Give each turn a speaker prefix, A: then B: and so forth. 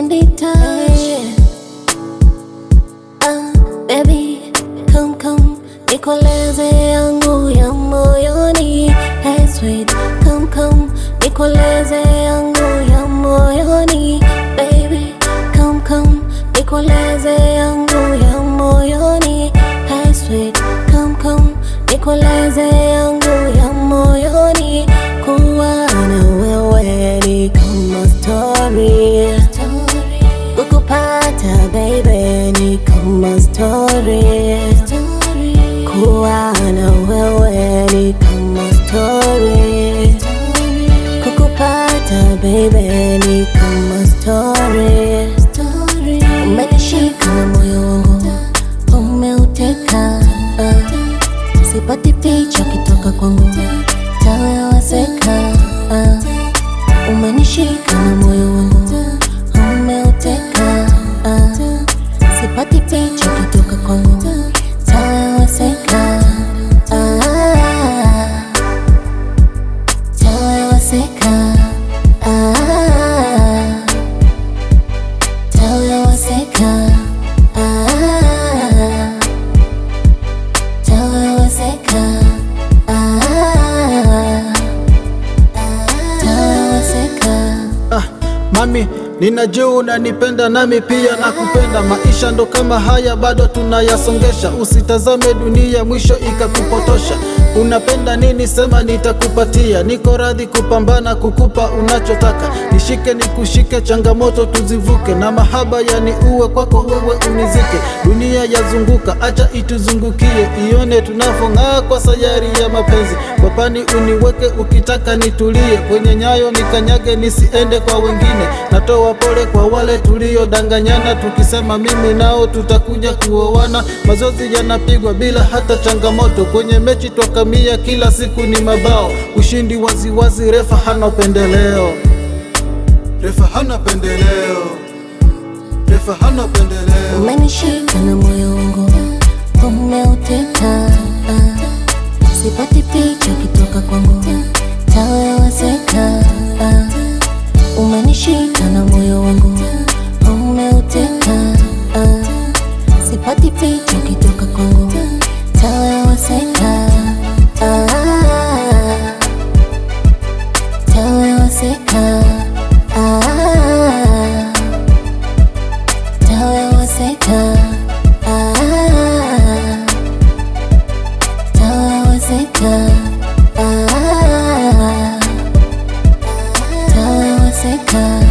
A: candy touch. Ah, baby, come come, nikoleze yangu ya moyoni. Hey sweet, come come, nikoleze yangu ya moyoni. Baby, come come, nikoleze yangu ya moyoni. Hey sweet, come come, nikoleze yangu ya moyoni. Kuwa na wewe ni kama story. Kukupata baby ni kama story. Kuwa na wewe ni kama story. Kukupata baby ni kama story. Umenishika na moyo wangu umeuteka, ah. sipati picha kitoka kwangu tawewaseka. ah. Umenishika na moyo wangu umeuteka, ah. sipati picha kitoka kwangu tawewaseka. ah. Tawewaseka. ah. Tawewaseka. ah. Tawewaseka. ah. Tawewaseka.
B: Ah, mami ninajua unanipenda nami pia nakupenda. Maisha ndo kama haya bado tunayasongesha, usitazame dunia mwisho ikakupotosha. Unapenda nini? Sema nitakupatia, niko radhi kupambana kukupa unachotaka. Nishike nikushike, changamoto tuzivuke, na mahaba yani uwe kwako wewe unizike. Dunia yazunguka, acha ituzungukie, ione tunavyong'aa kwa sayari ya mapenzi. Kwapani uniweke ukitaka nitulie, kwenye nyayo nikanyage nisiende kwa wengine. Natoa pole kwa wale tuliodanganyana, tukisema mimi nao tutakuja kuoana. Mazoezi yanapigwa bila hata changamoto, kwenye mechi twakamia, kila siku ni mabao. Ushindi waziwazi, refa hana upendeleo, refa hana pendeleo, refa hana pendeleo.
A: Umenishika na moyo wangu umeuteka, ah. sipati picha kitoka kwangu tawewaseka. ah. Umenishika na moyo wangu umeuteka, ah. sipati picha kitoka kwangu tawewaseka. ah. Tawewaseka. ah. Tawewaseka. ah. Tawewaseka. ah. Tawewaseka.